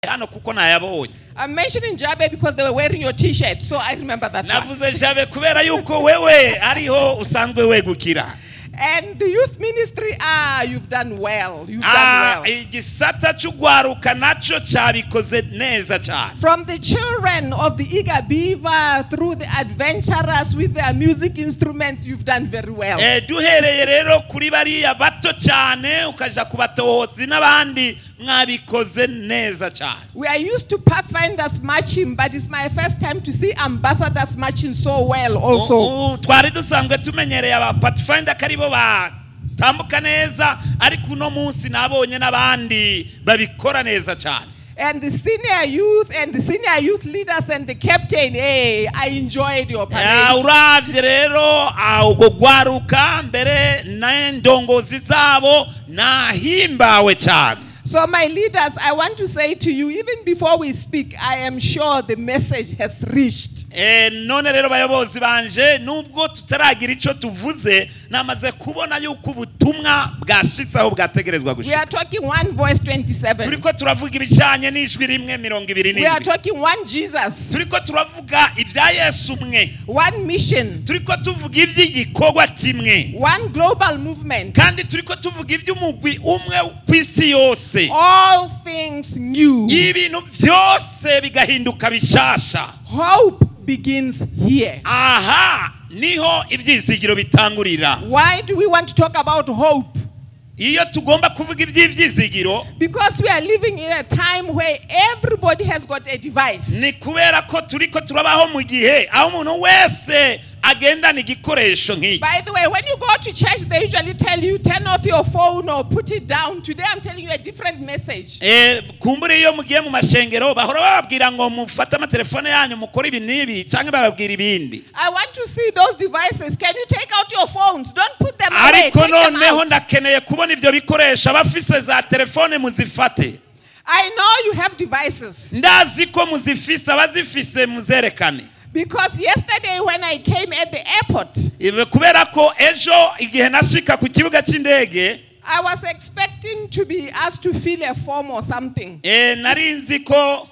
hano kuko nayabonye I'm mentioning Jabe because they were wearing your T-shirt, so I remember that. one. navuze jabe kubera yuko wewe ariho usanzwe wegukira And the youth ministry, ah, you've done well. You've Ah, done well. igisata cy'ugwaruka nacyo cyabikoze neza cyane From the children of the eager beaver through the adventurers with their music instruments, you've done very well. Eh, duhereye rero kuri bariya bato cyane ukaja ku batohozi n'abandi mwabikoze neza cyane We are used to Pathfinders marching, but it's my first time to see ambassadors marching so well also. U- u- twari dusanzwe tumenyereye aba pathfinder ko aribo batambuka neza ariko uno munsi nabonye n'abandi babikora neza cyane And the senior youth and the senior youth leaders and the captain, hey, I enjoyed your Ah, parade. uravye rero ah, ubwo gwaruka mbere n'indongozi zabo nahimbawe cyane So, my leaders, I want to say to you, even before we speak, I am sure the message has reached. Eh, none rero bayobozi banje nubwo tutaragira icyo tuvuze namaze kubona yuko ubutumwa bwashitse aho bwategerezwa We gushika are talking one voice 27. turiko turavuga ibijanye n'ijwi rimwe mirongo ibiri We are n'indwi talking one Jesus, turiko turavuga ibya yesu umwe one mission, turiko tuvuga iby'igikorwa kimwe one global movement. kandi turiko tuvuga iby'umugwi umwe ku isi yose All things new. ibintu byose bigahinduka bishasha Hope begins here. aha niho ibyizigiro bitangurira Why do we want to talk about hope? iyo tugomba kuvuga iby'ibyizigiro Because we are living in a time where everybody has got a device. ni kubera ko turiko turabaho mu gihe aho umuntu wese agendana igikoresho nk'iki By the way, when you go to church, they usually tell you turn off your phone or put it down. Today, I'm telling you a different message. Eh, kumbure iyo mugiye mu mashengero bahora bababwira ngo mufate amatelefone yanyu mukore ibi n'ibi cyangwa bababwira ibindi I want to see those devices. Can you take out your phones? Don't put them away. ariko Take them noneho out. ndakeneye kubona ibyo bikoresho abafise za telefone muzifate I know you have devices ndazi ko muzifise abazifise muzerekane because yesterday when I came at the airport, Ibe kubera ko ejo igihe nashika ku kibuga cy'indege I was expecting to be asked to fill a form or something, eh, nari nzi ko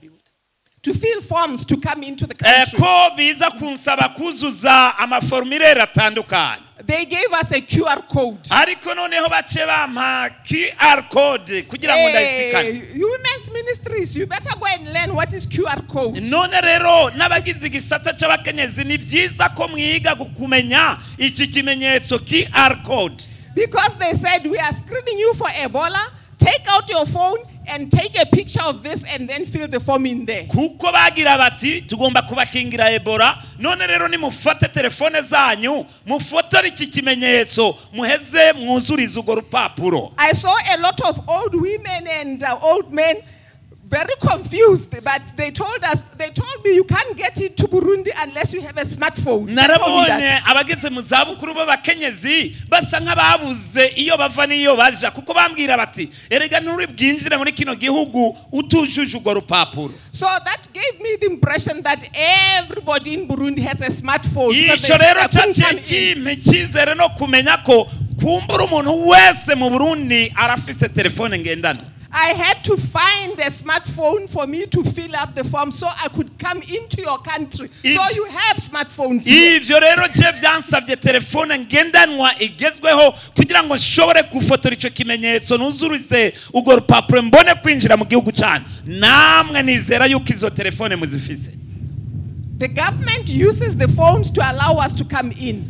to fill forms to come into the eh, country. ko biza kunsaba kuzuza amaformulaire atandukanye They gave us a QR code. ariko noneho bace bampa QR code kugira ngo ndayisikane Hey, you women's ministries, you better go and learn what is QR code. none rero n'abagize igisata cy'abakenyezi ni byiza ko mwiga kumenya iki kimenyetso QR code Because they said we are screening you for Ebola. Take out your phone and take a picture of this and then fill the form in there. kuko bagira bati tugomba kubakingira ebola none rero nimufate telefone zanyu mufotore iki kimenyetso muheze mwuzurize urwo rupapuro I saw a lot of old women and uh, old men very confused, but they told us, they told me you can't get into Burundi unless you have a smartphone. They told me narabonye that. abageze mu zabukuru b'abakenyezi basa nk'ababuze iyo bava n'iyo baja kuko bambwira bati erega nturi bwinjire muri kino gihugu utujuje urwo rupapuro So that gave me the impression that everybody in Burundi has a smartphone. because they icyo said rero I couldn't come cyaciye in. kimpa icyizere no kumenya ko kumbura umuntu wese mu burundi arafise telefone ngendanwa I had to find a smartphone for me to fill up the form so I could come into your country. If- so you have smartphones. here. ivyo rero je byansabye telefone ngendanwa igezweho kugira ngo nshobore gufotora ico kimenyetso nuzurize urwo rupapuro mbone kwinjira mu gihugu cyanyu namwe nizera yuko izo telefone muzifise The government uses the phones to allow us to come in.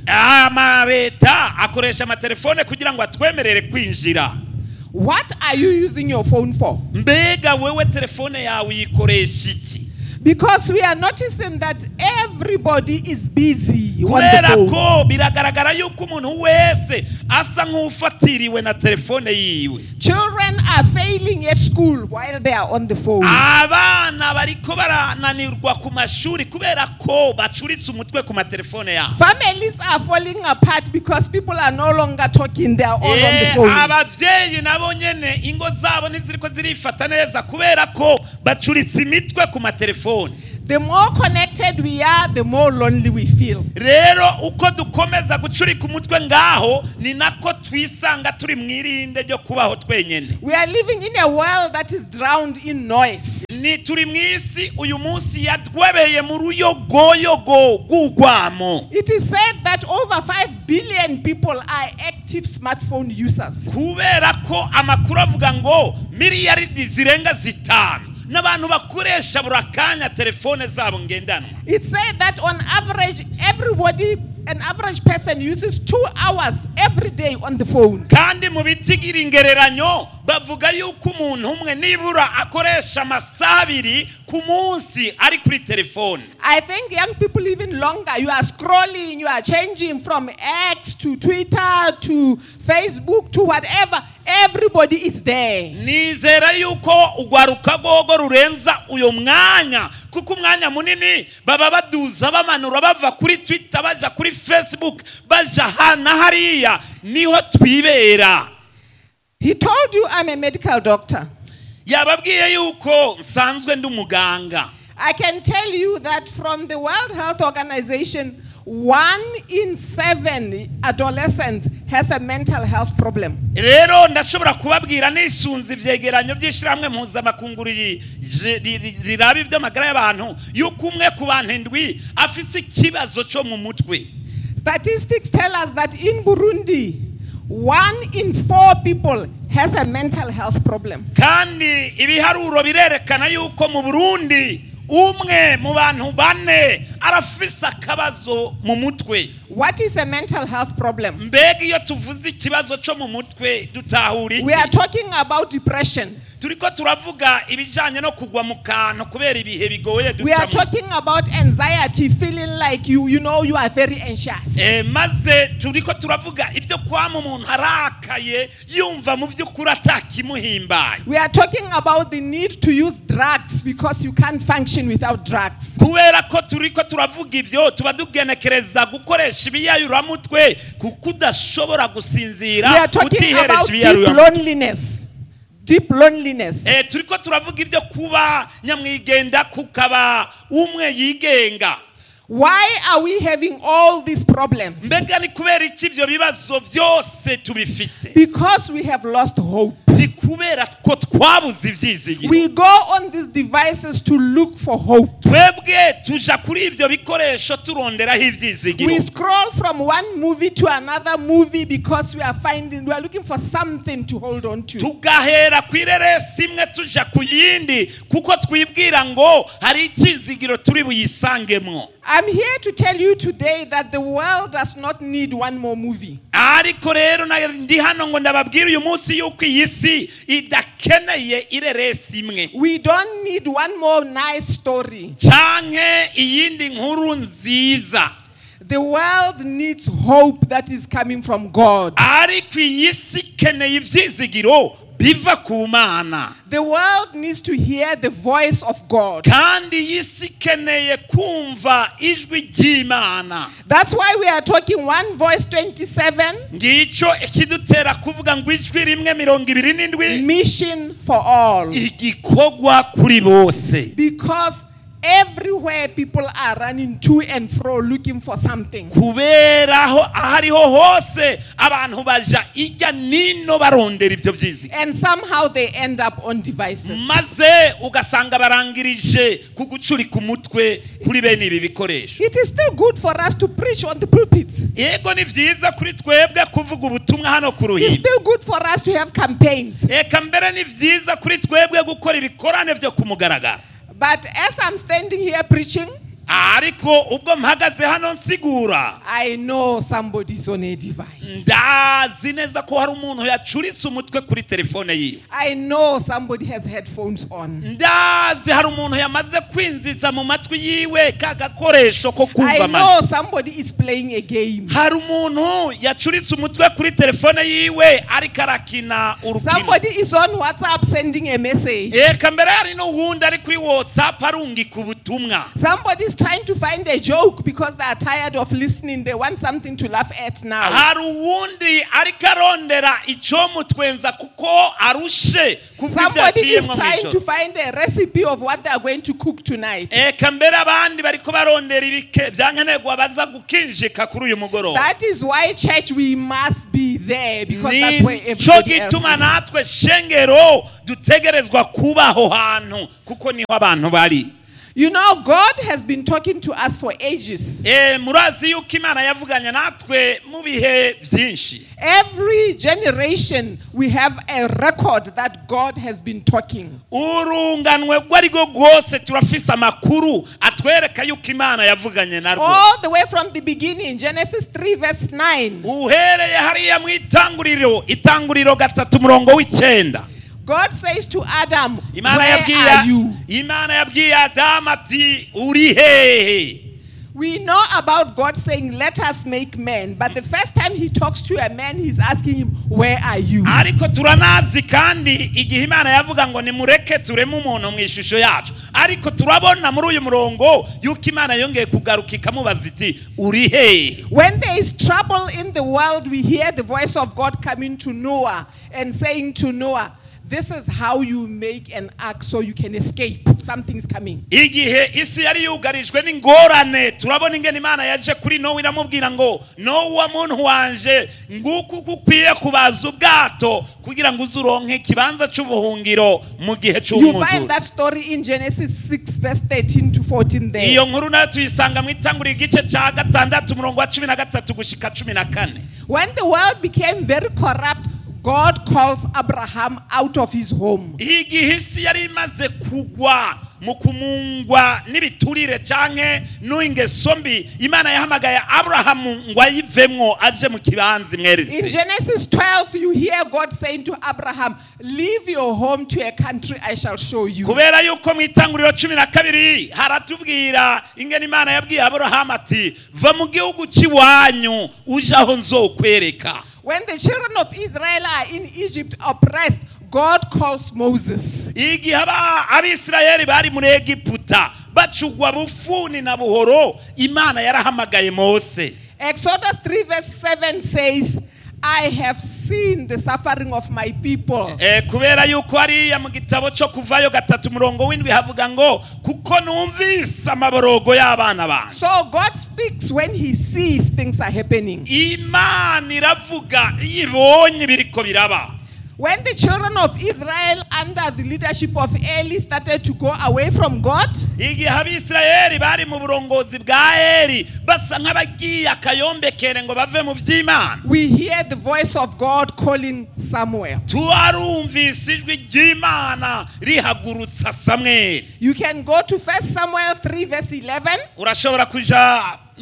amaleta akoresha amatelefone kugira ngo atwemerere kwinjira What are you using your phone for? mbega wewe telefone yawe uyikoresha iki Because we are noticing that everybody is busy on the kubera phone. ko biragaragara yuko umuntu wese asa nk'ufatiriwe na telefone yiwe Children are failing at school while they are on the phone. abana bariko barananirwa ku mashuri kubera ko bacuritse umutwe ku matelefone yabo Families are falling apart because people are no longer talking, they are all on the Eh, phone. abavyeyi nabo nyene ingo zabo ntiziriko zirifata neza kubera ko bacuritse imitwe ku matelefone The more connected we are, the more lonely we feel. rero uko dukomeza gucurika umutwe ngaho ni nako twisanga turi mu irinde ryo kubaho twenyine We are living in a world that is drowned in noise. ni turi mu isi uyu munsi yatwebeye mu ruyogoyogo rw'urwamo It is said that over 5 billion people are active smartphone users. kubera ko amakuru avuga ngo miliyaridi zirenga zitanu n'abantu bakoresha buri akanya telefone zabo ngendanwa It's said that on average, everybody, an average person uses two hours every day on the phone. kandi mu bitigira ingereranyo bavuga yuko umuntu umwe nibura akoresha amasaha abiri ku munsi ari kuri telefone I think young people even longer. You are scrolling, you are changing from X to Twitter to Facebook to whatever. Everybody is there. nizera yuko urwaruka rwogo rurenza uyo mwanya kuko umwanya munini baba baduza bamanura bava kuri twitter baja kuri facebook baja hana hariya niho twibera He told you I'm a medical doctor. yababwiye yuko nsanzwe ndi umuganga I can tell you that from the World Health Organization, one in seven adolescents has a mental health problem. rero ndashobora kubabwira nisunze ivyegeranyo by'ishyirahamwe mpuzamakungu ri- je- ri- ri- riraba iby'amagara y'abantu yuko umwe ku bantu indwi afise ikibazo cyo mu mutwe Statistics tell us that in Burundi, one in four people has a mental health problem. kandi ibiharuro birerekana yuko mu burundi umwe mu bantu bane arafise akabazo mu mutwe What is a mental health problem? mbega iyo tuvuze ikibazo cyo mu mutwe dutahura We are iki talking about depression. turiko turavuga ibijanye no kugwa mu kantu kubera ibihe bigoye We are ducamo talking about anxiety, feeling like you, you know, you are very anxious. Eh, maze turiko turavuga ibyo kwama umuntu arakaye yumva mu by'ukuri atakimuhimbaye We are talking about the need to use drugs because you can't function without drugs. kubera ko turiko turavuga ibyo tuba tugenekereza gukoresha ibiyayuramutwe kuko udashobora We gusinzira are talking utihereje about deep ibiyayuramutwe loneliness. Deep loneliness. Eh, turiko turavuga ibyo kuba nyamwigenda kukaba umwe yigenga Why are we having all these problems? mbega ni kubera iki ibyo bibazo byose tubifise Because we have lost hope. ni kubera ko twabuze ibyizigiro We go on these devices to look for hope. twebwe tuja kuri ibyo bikoresho turonderaho ibyizigiro We scroll from one movie to another movie because we are finding, we are looking for something to hold on to. tugahera ku ireresi imwe tuja ku yindi kuko twibwira ngo hari icyizigiro turi buyisangemwo I'm here to tell you today that the world does not need one more movie. ariko rero na- ndi hano ngo ndababwire uyu munsi yuko iyi si idakeneye ireresi imwe We don't need one more nice story. canke iyindi nkuru nziza The world needs hope that is coming from God. ariko iyi si ikeneye ibyizigiro biva ku mana The world needs to hear the voice of God. kandi iyi si ikeneye kumva ijwi ry'imana That's why we are talking one voice 27 ngicyo ikidutera kuvuga ngo ijwi rimwe mirongo ibiri n'indwi mission for all. igikorwa kuri bose Because everywhere people are running to and fro looking for something. kubera aho aho ariho hose abantu baja ijya nino barondera ibyo byizi And somehow they end up on devices. maze ugasanga barangirije ku gucurika umutwe kuri bene ibi bikoresho It is still good for us to preach on the pulpits. yego ni byiza kuri twebwe kuvuga ubutumwa hano ku It's ruhimbi still good for us to have campaigns. reka mbere ni byiza kuri twebwe gukora ibikorane byo ku mugaragaro But as I'm standing here preaching, ariko ubwo mpagaze hano nsigura I know somebody's on a device. ndazi neza ko hari umuntu yacuritse umutwe kuri telefone yiwe I know somebody has headphones on. ndazi hari umuntu yamaze kwinjiza mu matwi yiwe ka gakoresho ko kumva I amajwi know somebody is playing a game. hari umuntu yacuritse umutwe kuri telefone yiwe ariko arakina urukino Somebody is on WhatsApp sending a message. reka mbere hari n'uwundi ari kuri whatsapp arungika ubutumwa Somebody is trying to find a joke because they are tired of listening. They want something to laugh at now. hari uwundi ariko arondera icyomutwenza kuko arushe kubw'ibyo Somebody is yaciyemo mu trying to ijoro find a recipe of what they are going to cook tonight. eka mbere abandi bariko barondera ibike byankenerwa baza gukinjika kuri uyu mugoroba That is why, church, we must be there because that's where nico everybody else gituma is. natwe shengero dutegerezwa kuba aho hantu kuko niho abantu bari You know, God has been talking to us for ages. Eh, murazi yuko imana yavuganye natwe mu bihe byinshi Every generation, we have a record that God has been talking. urunganwe rwo ari rwo rwose turafise amakuru atwereka yuko imana yavuganye narwo All the way from the beginning, Genesis 3, verse 9. uhereye hariya mu itanguriro itanguriro gatatu umurongo w'icyenda God says to Adam, imana Where yabwiye are you? imana yabwiye adamu ati uri hehe We know about God saying, Let us make man. But the first time he talks to a man, he's asking him, Where are you? ariko turanazi kandi igihe imana yavuga ngo nimureke tureme umuntu mu ishusho yacu ariko turabona muri uyu murongo yuko imana yongeye kugaruka ikamubaza iti uri hehe When there is trouble in the world, we hear the voice of God coming to Noah and saying to Noah, This is how you make an ark so you can escape. Something's coming. igihe isi yari yugarijwe n'ingorane turabona ingene imana yaje kuri nowa iramubwira ngo nowa muntu wanje nguku uko ukwiye kubaza ubwato kugira ngo uze uronke ikibanza c'ubuhungiro mu gihe You c'umwuzure find that story in Genesis 6, verse 13 to 14 there. iyo nkuru nayo tuyisanga mu itanguriro igice ca gatandatu umurongo wa cumi na gatatu gushika cumi na kane When the world became very corrupt, God calls Abraham out of his home. igihe isi yari imaze kugwa mu kumungwa n'ibiturire canke n'ingeso mbi imana yahamagaye aburahamu ngo ayivemwo aje mu kibanza In imweretse Genesis 12, you hear God saying to Abraham, Leave your home to a country I shall show you. kubera yuko mu itanguriro cumi na kabiri haratubwira ingene imana yabwiye aburahamu ati va mu gihugu cy'iwanyu uje aho nzokwereka When the children of Israel are in Egypt oppressed, God calls Moses. igihe aba- abisirayeli bari muri egiputa bacugwa bufuni na buhoro imana yarahamagaye mose Exodus 3, verse 7 says, I have seen the suffering of my people. Eh, kubera yuko hariya mu gitabo cyo kuvayo gatatu umurongo w'indwi havuga ngo kuko numvise amaborogo y'abana banjye So God speaks when he sees things are happening. imana iravuga iyo ibonye biriko biraba When the children of Israel, under the leadership of Eli, started to go away from God, igihe abisirayeli bari mu burongozi bwa eri basa nk'abagiye akayombekere ngo bave mu by'imana we hear the voice of God calling Samuel. tuwarumvise ijwi ry'imana rihagurutsa samweli You can go to 1 Samuel 3, verse 11. urashobora kuja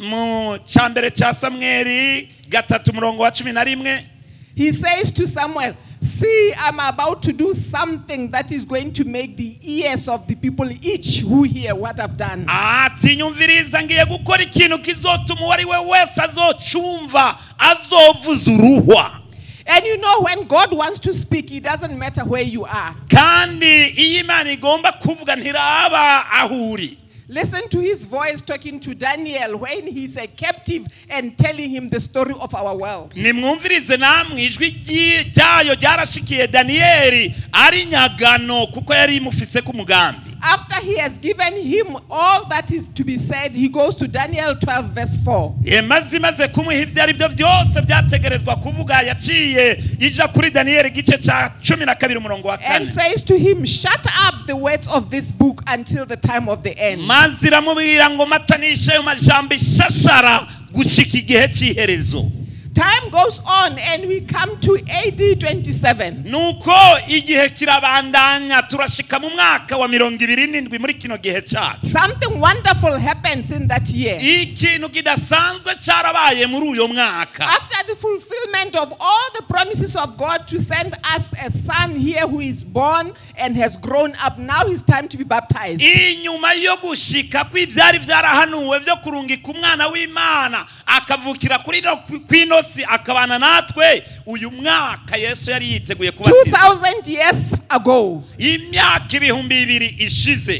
mu cyambere cya samweli gatatu umurongo wa cumi na rimwe He says to Samuel, See, I'm about to do something that is going to make the ears of the people itch who hear what I've done. ati nyumviriza ngiye gukora ikintu kizotuma uwo ari we wese azocumva azovuza uruhwa And you know, when God wants to speak, it doesn't matter where you are. kandi iyo imana igomba kuvuga ntiraba aho uri Listen to his voice talking to Daniel when he's a captive and telling him the story of our world. nimwumvirize namwe ijwi ryi- ryayo ryarashikiye daniyeli ari nyagano kuko yari imufise ku mugambi After he has given him all that is to be said, he goes to Daniel 12, verse 4. Ye, maze imaze kumuha ibyo ari byo byose byategerezwa kuvuga yaciye ija kuri daniyeli igice cya cumi na kabiri umurongo wa And kane says to him, Shut up the words of this book until the time of the end. maze iramubwira ngo matanishe ayo majambo ishashara gushika igihe cy'iherezo Time goes on and we come to AD 27. nuko igihe kirabandanya turashika mu mwaka wa mirongo ibiri n'indwi muri kino gihe cyacu Something wonderful happens in that year. ikintu kidasanzwe cyarabaye muri uyo mwaka After the fulfillment of all the promises of God to send us a son here who is born and has grown up, now it's time to be baptized. inyuma yo gushika kw'ibyari byarahanuwe byo kurungika umwana w'imana akavukira kuri no kw'ino si akabana natwe uyu mwaka yesu yari yiteguye kubatiza 2000 years ago, imyaka ibihumbi bibiri ishize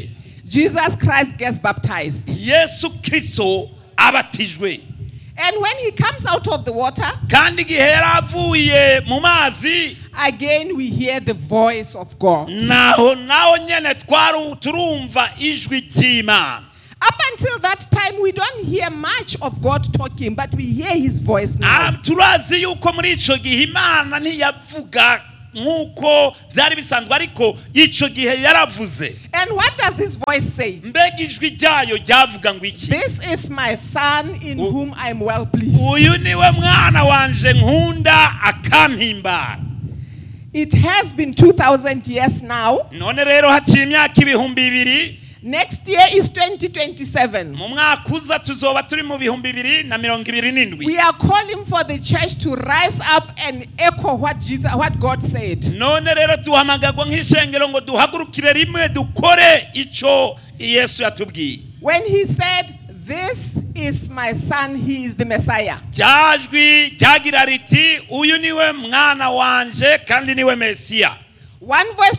Jesus Christ gets baptized. yesu kirisito abatijwe And when he comes out of the water, kandi igihe yari avuye mu mazi again we hear the voice of God. naho naho nyene twaru turumva ijwi ry'imana Up until that time, we don't hear much of God talking, but we hear his voice Ah, now. turazi yuko muri ico gihe imana ntiyavuga nk'uko byari bisanzwe ariko ico gihe yaravuze And what does his voice say? mbega ijwi ryayo ryavuga ngo iki This is my son in U- whom I am well pleased. uyu niwe mwana wanje nkunda akampimbara It has been 2,000 years now. none rero haciye imyaka ibihumbi bibiri Next year is 2027. mu mwaka uza tuzoba turi mu bihumbi bibiri na mirongo ibiri n'indwi We are calling for the church to rise up and echo what Jesus, what God said. none rero duhamagagwa nk'ishengero ngo duhagurukire rimwe dukore ico yesu yatubwiye When he said, This is my son, he is the Messiah. ryajwi ryagira riti uyu niwe mwana wanje kandi niwe mesiya One voice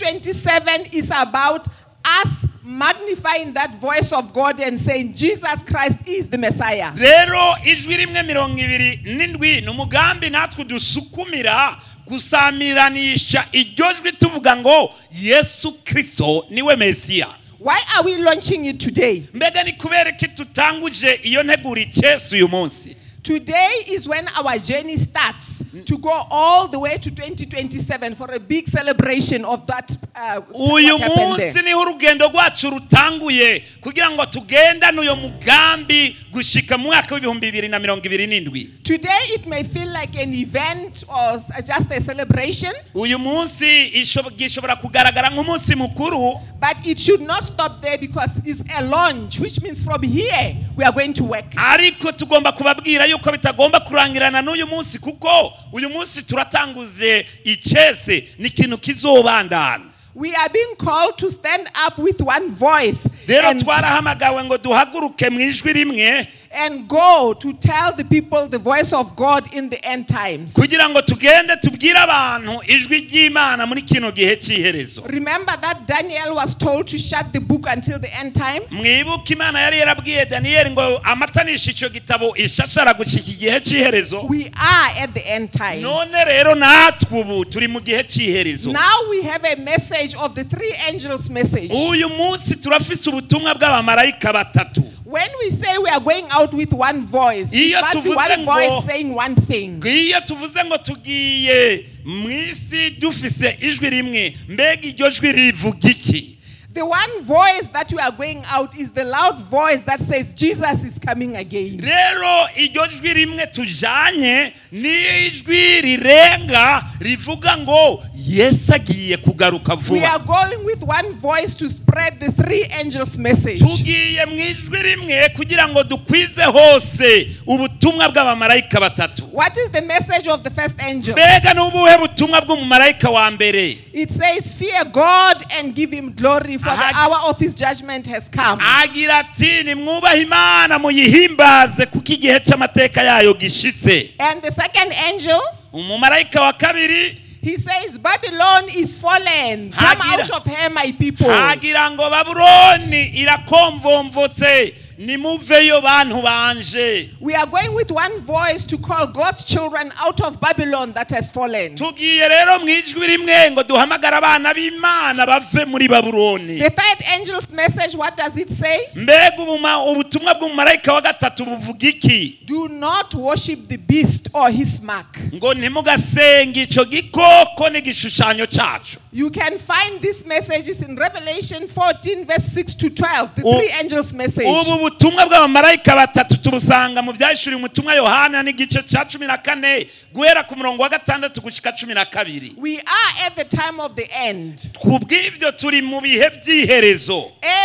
2027 is about us magnifying that voice of God and saying, Jesus Christ is the Messiah. rero ijwi rimwe mirongo ibiri n'indwi ni umugambi natwe dusukumira gusamiranisha iryo jwi tuvuga ngo yesu kirisito niwe mesiya Why are we launching it today? mbega ni kubera ko tutanguje iyo ntegura icyesu uyu munsi Today is when our journey starts to go all the way to 2027 for a big celebration of that. Uh, uyu what happened there. munsi niho urugendo rwacu rutanguye kugira ngo tugendane uyo mugambi gushika mu mwaka w'ibihumbi bibiri na mirongo ibiri n'indwi Today it may feel like an event or s- just a celebration, uyu munsi isho- gishobora kugaragara nk'umunsi mukuru but it should not stop there because it's a launch, which means from here we are going to work. ariko tugomba kubabwira yuko bitagomba kurangirana n'uyu munsi kuko uyu munsi turatanguze icese ni ikintu kizobandana We are being called to stand up with one voice rero and, twarahamagawe ngo duhaguruke mu ijwi rimwe and go to tell the people the voice of God in the end times. kugira ngo tugende tubwire abantu ijwi ry'imana muri kino gihe cy'iherezo Remember that Daniel was told to shut the book until the end time? mwibuke imana yari yarabwiye daniyeli ngo amatanisha icyo gitabo ishashara gushyika igihe cy'iherezo We are at the end time. none rero natwe ubu turi mu gihe cy'iherezo Now we have a message of the three angels' message. uyu munsi turafise ubutumwa bw'abamarayika batatu When we say we are going out with one voice, it Iyo must be tuvuze one ngo- voice saying one thing. iyo tuvuze ngo tugiye mu isi dufise ijwi rimwe mbega iryo jwi rivuga iki The one voice that we are going out is the loud voice that says Jesus is coming again. rero iryo jwi rimwe tujanye ni ijwi rirenga rivuga ngo yesu agiye kugaruka We are vuba going with one voice to spread the three angels' message. tugiye mu ijwi rimwe kugira ngo dukwize hose ubutumwa bw'abamarayika batatu What is the message of the first angel? mbega ni ubuhe butumwa bw'umumarayika wa mbere It says, Fear God and give him glory, for the Aha. hour of his judgment has come. agira ati nimwubahe imana muyihimbaze kuko igihe cy'amateka yayo gishitse And the second angel, umumarayika wa kabiri he says, Babylon is fallen. Come Hagira. out of her, my people. hagira ngo babuloni irakomvomvotse nimuveyo bantu banje We are going with one voice to call God's children out of Babylon that has fallen. tugiye rero mu ijwi rimwe ngo duhamagare abana b'imana bave muri babuloni The third angel's message, what does it say? mbega ubuma- ubutumwa bw'umumarayika wa gatatu buvuga iki Do not worship the beast or his mark. ngo ntimugasenge icyo gikoko n'igishushanyo cyacu You can find these messages in Revelation 14, verse 6 to 12, the U- three angels' message. ubu butumwa bw'abamarayika batatu tubusanga mu byahishuriwe umutumwa yohana n'igice cya cumi na kane guhera ku murongo wa gatandatu gushyika cumi na kabiri We are at the time of the end. ku bw'ibyo turi mu bihe by'iherezo Everything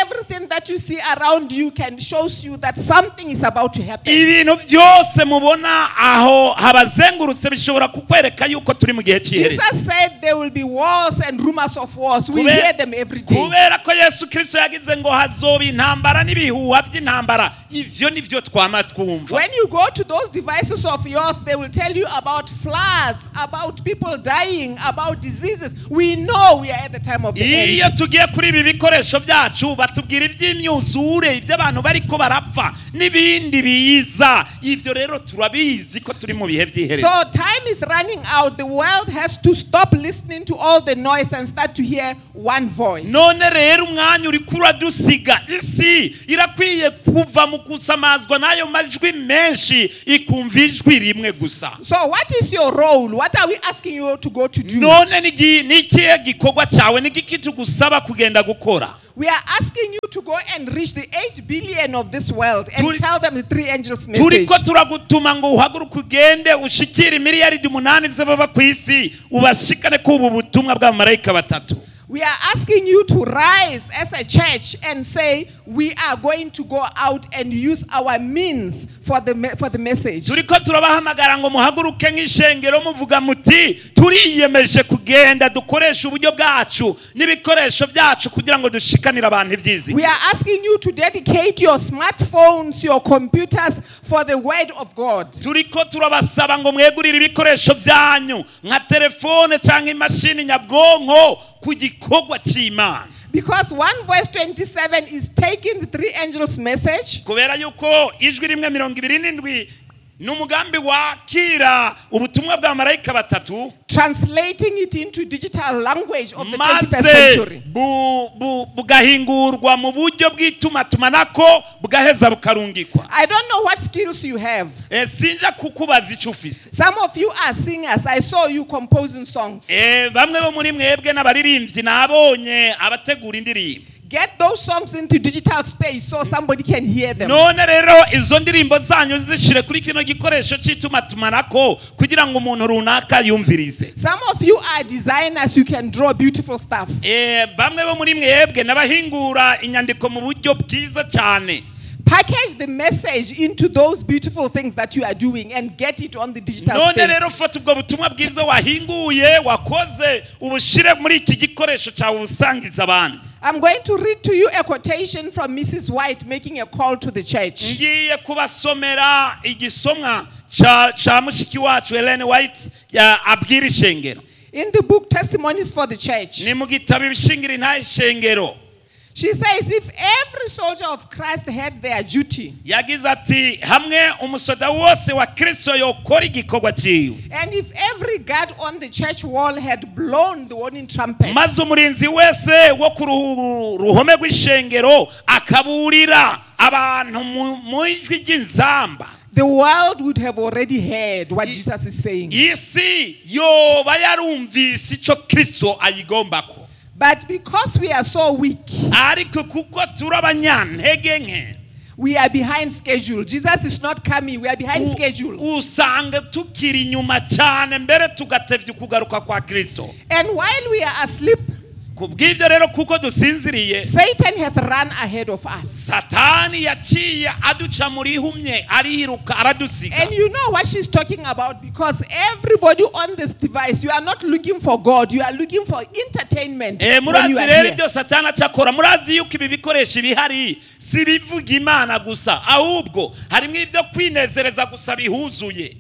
that you see around you can shows you that something is about to happen. ibintu byose mubona aho habazengurutse bishobora kukwereka yuko turi mu gihe cy'iherezo Jesus said there will be wars and rumors of wars. We Kube- hear them every day. kubera ko yesu kirisito yagize ngo hazoba intambara n'ibihuha by'intambara ivyo nivyo twama twumva When you go to those devices of yours, they will tell you about floods, about people dying, about diseases. We know we are at the time of the iyo end. tugiye kuri ibi bikoresho byacu batubwira iby'imyuzure iby'abantu bariko barapfa n'ibindi biza ivyo rero turabizi ko turi mu bihe by'iherezo So time is running out. The world has to stop listening to all the noise and start to hear one voice. none rero umwanya uriko uradusiga isi irakwiye kuva mu gusamazwa n'ayo majwi menshi ikumva ijwi rimwe gusa So what is your role? What are we asking you to go to do? none ni gi- ni ikihe gikorwa cyawe ni igiki tugusaba kugenda gukora We are asking you to go and reach the 8 billion of this world and Turi- tell them the three angels message. turiko turagutuma ngo uhaguruke ugende ushikire miliyaridi umunani z'ababa ku isi ubashikane k'ubu butumwa bw'abamarayika batatu We are asking you to rise as a church and say, we are going to go out and use our means for the, me- for the message. turiko turabahamagara ngo muhaguruke nk'ishengero muvuga muti turiyemeje kugenda dukoresha uburyo bwacu n'ibikoresho byacu kugira ngo dushikanire abantu ibyizigiro We are asking you to dedicate your smartphones, your computers for the word of God. turiko turabasaba ngo mwegurire ibikoresho byanyu nka telefone cyangwa imashini nyabwonko ku gikorwa cy'imana Because 1 verse 27 is taking the three angels' message kubera yuko ijwi rimwe mirongo ibiri n'indwi ni umugambi wakira ubutumwa bwa marayika batatu translating it into digital language of the 21st maze century. bu- bu- bugahingurwa mu buryo bw'itumatumanako bugaheza bukarungikwa I don't know what skills you have. Eh, sinja kukubaza icyo ufise Some of you are singers. I saw you composing songs. Eh, bamwe bo muri mwebwe n'abaririmbyi nabonye abategura indirimbo Get those songs into digital space so somebody can hear them. none rero izo ndirimbo zanyu zishire kuri kino gikoresho cy'itumatumanako kugira ngo umuntu runaka yumvirize Some of you are designers. You can draw beautiful stuff. Eh, bamwe bo muri mwebwe n'abahingura inyandiko mu buryo bwiza cyane Package the message into those beautiful things that you are doing and get it on the digital none space. rero fata ubwo butumwa bwiza wahinguye wakoze ubushire muri iki gikoresho cyawe ubusangiza abandi I'm going to read to you a quotation from Mrs. White making a call to the church. ngiye kubasomera igisomwa ca ca mushiki wacu Ellen White ya abwira ishengero In the book Testimonies for the Church, ni mu gitabo ibishingira intahe ishengero she says if every soldier of Christ had their duty, yagize ati hamwe umusoda wose wa kristo yokora igikorwa cyiwe and if every guard on the church wall had blown the warning trumpet, maze umurinzi wese wo ku ruhu- ruhome rw'ishengero akaburira abantu mu mu ijwi ry'inzamba the world would have already heard what Jesus is saying. isi yoba yarumvise icyo kristo ayigombako But because we are so weak, ariko kuko turi abanyantege nke we are behind schedule. Jesus is not coming, we are behind u- schedule. usanga tukiri inyuma cyane mbere tugatevya ukugaruka kwa kristo And while we are asleep, ku bw'ibyo rero kuko dusinziriye Satan has run ahead of us. satani yaciye aduca muri humye ariruka aradusiga And you know what she's talking about because everybody on this device, you are not looking for God, you are looking for entertainment. Eh, when murazi you are rero here. ibyo satani acakora murazi yuko ibi bikoresho bihari si bivuga imana gusa ahubwo harimo ibyo kwinezereza gusa bihuzuye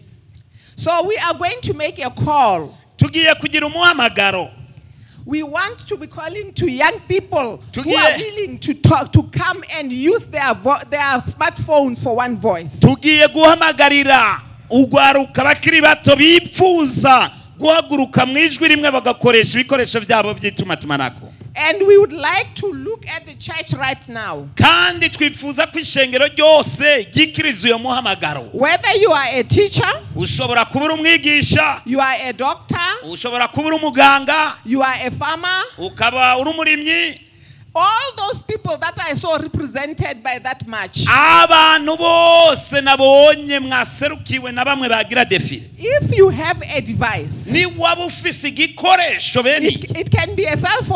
So we are going to make a call. tugiye kugira umuhamagaro We want to be calling to young people who Tugiye- are willing to talk, to come and use their vo- their smartphones for one voice. tugiye guhamagarira ugwaruka bakiri bato bipfuza guhaguruka mu ijwi rimwe bagakoresha ibikoresho byabo by'itumatumanako And we would like to look at the church right now. kandi twifuza ko ishengero ryose ryikiriza uyo muhamagaro Whether you are a teacher, ushobora kuba uri umwigisha you are a doctor, ushobora kuba uri umuganga you are a farmer, ukaba uri umurimyi all those people that I saw represented by that march. abantu bose nabonye mwaserukiwe na bamwe bagira defile If you have a device, ni waba ufise igikoresho bene it, iki it can be a cell phone,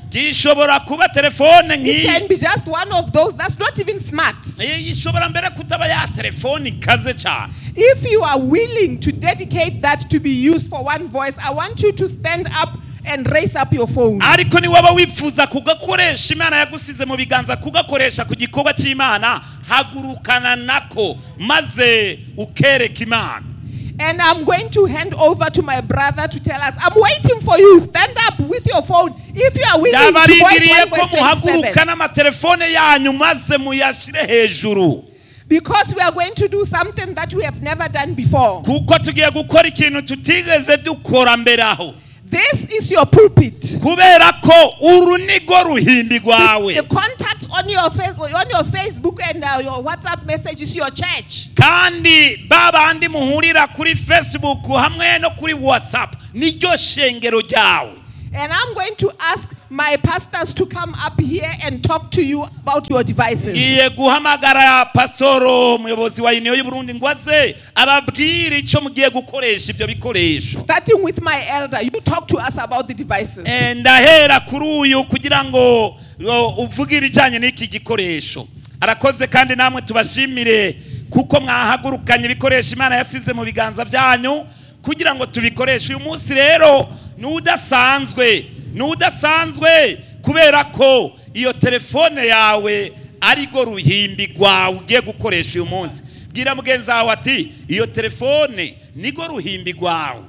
gishobora kuba telefone It nk'iyi can be just one of those that's not even smart. Eh, ishobora mbere kutaba ya telefone ikaze cyane If you are willing to dedicate that to be used for one voice, I want you to stand up and raise up your phone. ariko niwaba wifuza kugakoresha imana yagusize mu biganza kugakoresha ku gikorwa cy'imana hagurukana nako maze ukereka imana And I'm going to hand over to my brother to tell us. I'm waiting for you. Stand up with your phone. If you are willing to yabarindiriye voice ko one voice 27. muhaguruka n'amatelefone yanyu maze muyashyire hejuru Because we are going to do something that we have never done before. kuko tugiye gukora ikintu tutigeze dukora mbere aho This is your pulpit. kubera ko uru nigo ruhimbi The, rwawe the contact on your face, on your Facebook and uh, your WhatsApp message is your church. kandi ba bandi muhurira kuri facebook hamwe no kuri whatsapp niryo shengero ryawe And I'm going to ask my pastors to come up here and talk to you about your devices. ngiye guhamagara pasoro umuyobozi wa uniyo y'uburundi ngo aze ababwire icyo mugiye gukoresha ibyo bikoresho Starting with my elder, you talk to us about the devices. Eh, ndahera kuri uyu kugira ngo o, uvuge ibijyanye n'iki gikoresho arakoze kandi namwe tubashimire kuko mwahagurukanye ibikoresho imana yasize mu biganza byanyu kugira ngo tubikoreshe uyu munsi rero ni udasanzwe ni udasanzwe kubera ko iyo telefone yawe ariko ruhimbi rwawe ugiye gukoresha uyu munsi bwira mugenzi wawe ati iyo telefone nigo ruhimbi rwawe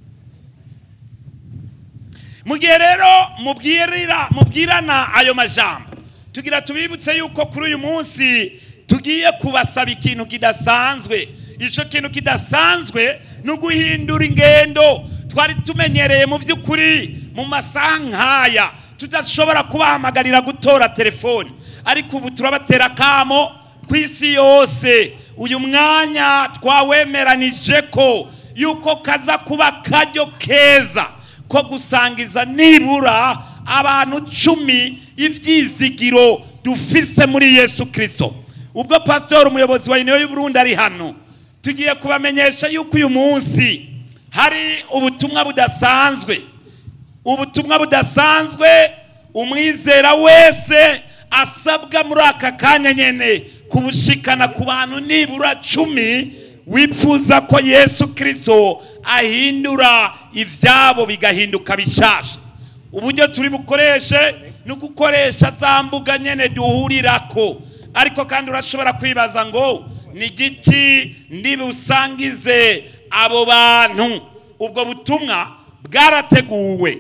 mu gihe rero mubwirira mubwirana ayo majambo tugira tubibutse yuko kuri uyu munsi tugiye kubasaba ikintu kidasanzwe icyo kintu kidasanzwe ni uguhindura ingendo twari tumenyereye mu by'ukuri mu masaha nk'aya tudashobora kubahamagarira gutora telefoni ariko ubu turabatera akamo ku isi yose uyu mwanya twawemeranije ko yuko kaza kuba karyo keza ko gusangiza nibura abantu cumi ibyizigiro dufise muri yesu kirisito ubwo pasitori umuyobozi wa uniyo y'uburundi ari hano tugiye kubamenyesha yuko uyu munsi hari ubutumwa budasanzwe ubutumwa budasanzwe umwizera wese asabwa muri aka kanya nyine kubushikana ku bantu nibura cumi wifuza ko yesu kirisito ahindura ibyabo bigahinduka bishasha uburyo turi bukoreshe ni ugukoresha za mbuga nyine duhurirako ariko kandi urashobora kwibaza ngo ni igiki ndibusangize abo bantu ubwo butumwa bwarateguwe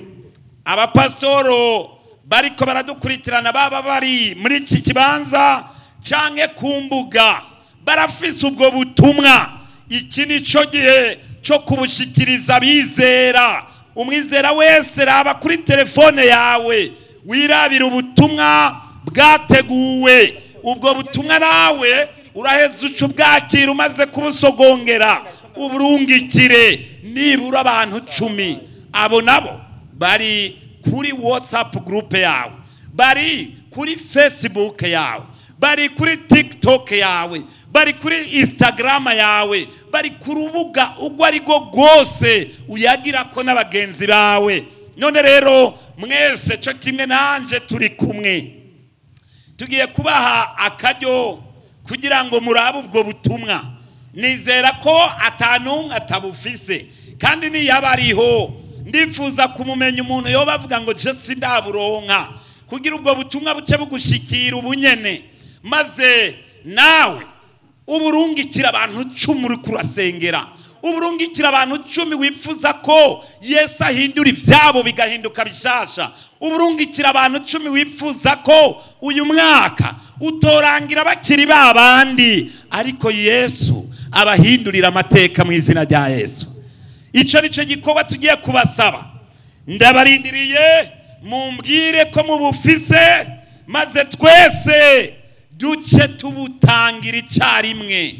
abapasitoro bariko baradukurikirana baba bari muri iki kibanza cyangwa ku mbuga barafise ubwo butumwa iki ni cyo gihe cyo kubushikiriza abizera umwizera wese raba kuri telefone yawe wirabira ubutumwa bwateguwe ubwo butumwa nawe uraheza uca ubwakira umaze kubusogongera uburungikire nibura abantu cumi abo nabo bari kuri watsapu gurupe yawe bari kuri fesibuke yawe bari kuri tikitoke yawe bari kuri instagrama yawe bari ku rubuga urwo ari rwo rwose uyagira ko n'abagenzi bawe none rero mwese cyo kimwe nanjye turi kumwe tugiye kubaha akaryo kugira ngo murabe ubwo butumwa nizera ko atanumwe atabufise kandi niyaba ariho ndifuza kumumenya umuntu yoba avuga ngo jesi ndaburonka kugira ubwo butumwa buce bugushikira ubunyene maze nawe uburungikira abantu cumi uri kurasengera uburungikira abantu cumi wifuza ko yesu ahindura ibyabo bigahinduka bishasha uburungikira abantu cumi wifuza ko uyu mwaka utorangira bakiri ba bandi ariko yesu abahindurira amateka mu izina rya yesu icyo ni cyo gikorwa tugiye kubasaba ndabarindiriye mumbwire ko mubufise maze twese duce tubutangira icyarimwe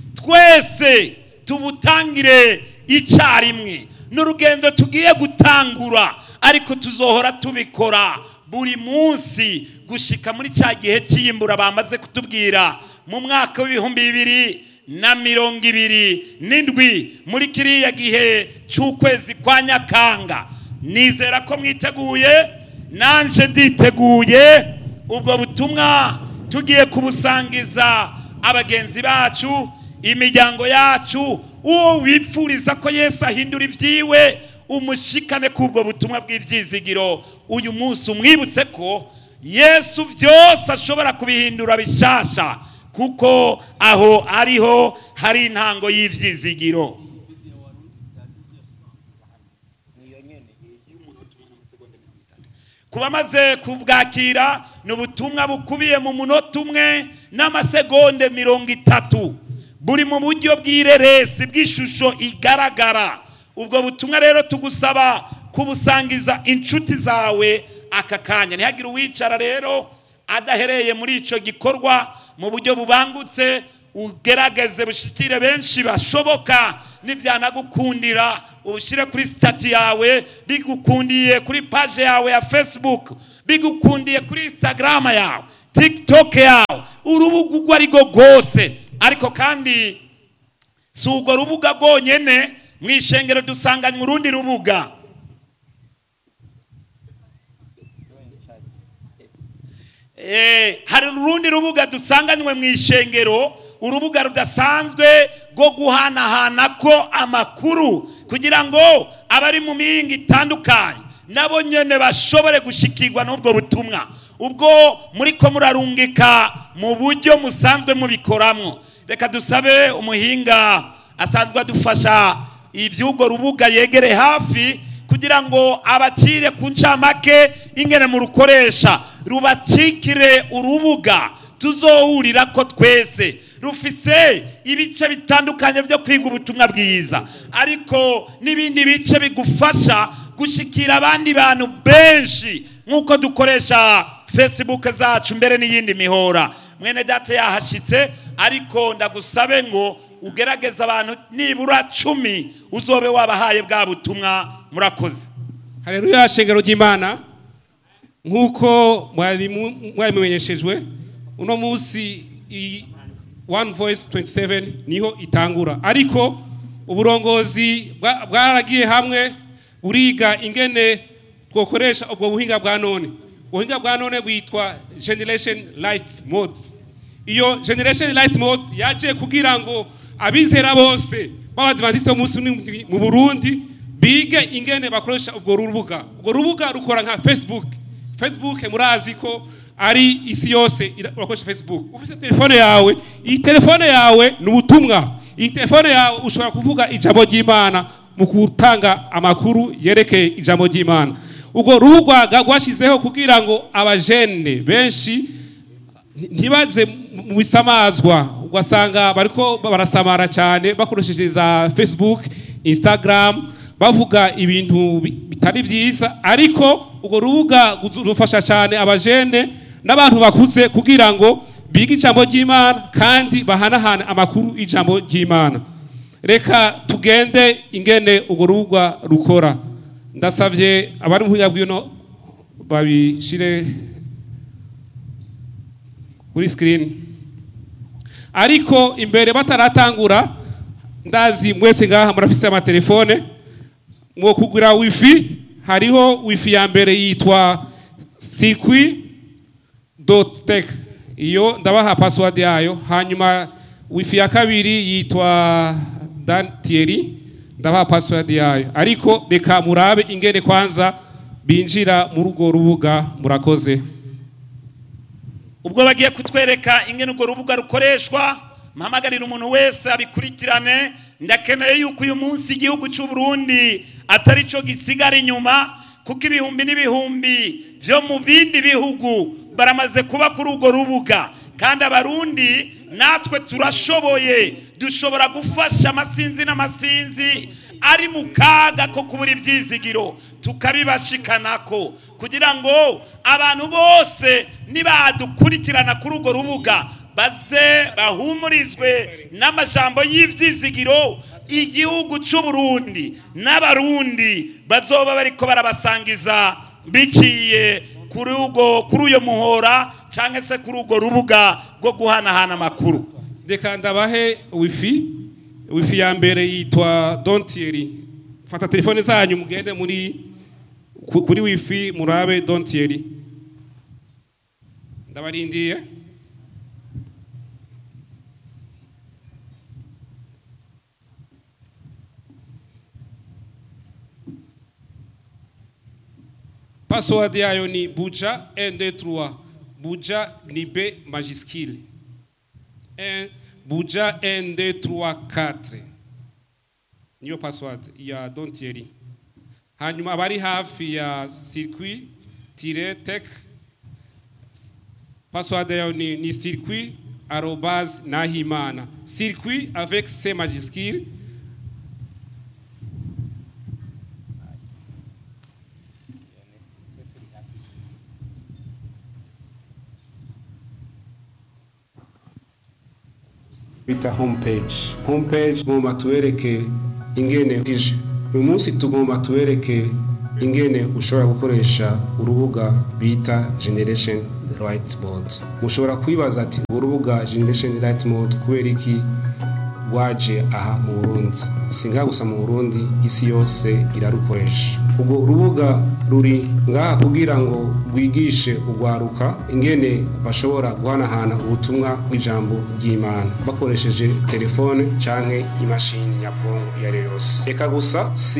twese tubutangire icyarimwe ni urugendo tugiye gutangura ariko tuzohora tubikora buri munsi gushika muri cya gihe cy'iyimbura bamaze kutubwira mu mwaka w'ibihumbi bibiri na mirongo ibiri n'indwi muri kiriya gihe cy'ukwezi kwa nyakanga nizera ko mwiteguye nanje nditeguye ubwo butumwa tugiye kubusangiza abagenzi bacu imiryango yacu uwo wipfuriza ko yesu ahindura ibyiwe umushikane k'ubwo butumwa bw'ibyizigiro uyu munsi umwibutse ko yesu byose ashobora kubihindura bishasha kuko aho ariho hari intango y'ibyizigiro ku bamaze kubwakira ni ubutumwa bukubiye mu munota umwe n'amasegonde mirongo itatu buri mu buryo bw'ireresi bw'ishusho igaragara ubwo butumwa rero tugusaba kubusangiza inshuti zawe aka kanya ntihagire uwicara rero adahereye muri icyo gikorwa mu buryo bubangutse ugerageze bushikire benshi bashoboka nibyanagukundira ubushyire kuri sitati yawe bigukundiye kuri paje yawe ya facebook bigukundiye kuri instagram yawe tiktok yawe urubuga urwo ari rwo rwose ariko kandi si urwo rubuga rwonyine mu ishengero dusanganywe urundi rubuga hari urundi rubuga dusanganywe mu ishengero urubuga rudasanzwe rwo guhanahana ko amakuru kugira ngo abari mu mihinga itandukanye nabo nyine bashobore gushikirwa n'ubwo butumwa ubwo muri ko murarungika mu buryo musanzwe mubikoramo reka dusabe umuhinga asanzwe adufasha iby'urwo rubuga yegere hafi kugira ngo abacire ku ncamake ingene mu rukoresha rubacikire urubuga tuzohurira ko twese rufise ibice bitandukanye byo kwiga ubutumwa bwiza ariko n'ibindi bice bigufasha gushikira abandi bantu benshi nk'uko dukoresha facebook zacu mbere n'iyindi mihora mwene data yahashitse ariko ndagusabe ngo ugerageze abantu nibura cumi uzobe wabahaye bwa butumwa murakoze hareruya shengero ry'imana nk'uko mwari mumenyeshejwe uno munsi one voice 27 niho itangura ariko uburongozi bwaragiye hamwe buriga ingene twokoresha ubwo buhinga bwa none ubuhinga bwa none bwitwa generation light mode iyo generation light mode yaje kugira ngo abizera bose b'abadivantisite b'umunsi mu burundi bige ingene bakoresha ubwo rubuga ubwo rubuga rukora nka facebook facebook murazi ko ari isi yose urakoresha facebook ufite telefone yawe iyi telefone yawe ni ubutumwa iyi telefone yawe ushobora kuvuga ijambo ry'imana mu gutanga amakuru yerekeye ijambo ry'imana ubwo rubuga rwashyizeho kugira ngo abajene benshi ntibaze mu bisamazwa ugasanga bariko barasamara cyane bakoresheje za facebook instagram bavuga ibintu bitari byiza ariko urwo rubuga rufasha cyane abajene n'abantu bakuze kugira ngo bige ijambo ry'imana kandi bahanahane amakuru y'ijambo ry'imana reka tugende ingene urwo rubuga rukora ndasabye abari mu buhinga bw'ino babishyire kuri sikirini ariko imbere bataratangura ndazi mwese ngaha murafise amatelefone mwo kugura wifi hariho wifi ya mbere yitwa sikwi doti teki iyo ndabaha pasiwadi yayo hanyuma wifi ya kabiri yitwa dantiyeri ndabaha pasiwadi yayo ariko reka murabe ingene kwanza binjira muri urwo rubuga murakoze ubwo bagiye kutwereka ingene urwo rubuga rukoreshwa mpamagarira umuntu wese abikurikirane ndakeneye yuko uyu munsi igihugu cy'u Burundi atari cyo gisigara inyuma kuko ibihumbi n'ibihumbi byo mu bindi bihugu baramaze kuba kuri urwo rubuga kandi abarundi natwe turashoboye dushobora gufasha amasinzi n'amasinzi ari mu kaga ko kubura ibyizigiro tukabibashikanako kugira ngo abantu bose nibadukurikirana kuri urwo rubuga baze bahumurizwe n'amajambo y'ibyizigiro igihugu cy'u Burundi n'abarundi bazoba bariko barabasangiza biciye kuri ugo kuri uyo muhora cyangwa se kuri urwo rubuga rwo guhanahana amakuru reka ndabahe wifi wifi ya mbere yitwa dontiyeri fata telefone zanyu mugende muri ku- kuri wifi murabe dontieri ndabarindiye password yayo ni buja 123 buja ni b majuscule 1 buja 1234 niyo password ya dontieri hanyuma abari hafi ya circuit tire tech password yayo ni, ni circuit arobase nahimana circuit avec c majuscule bita homepage homepage tugomba tubereke ingene bwije uyu munsi tugomba tubereke ingene ushobora gukoresha urubuga bita generation right board mushobora kwibaza ati urwo rubuga generation right mode kubera iki rwaje aha mu burundi si ngaha gusa mu burundi isi yose irarukoresha urwo rubuga ruri ngaha kugira ngo rwigishe urwaruka ingene bashobora guhanahana ubutumwa bw'ijambo ry'imana bakoresheje telefone canke imashini nyabwonko iyo ari yo yose reka gusa si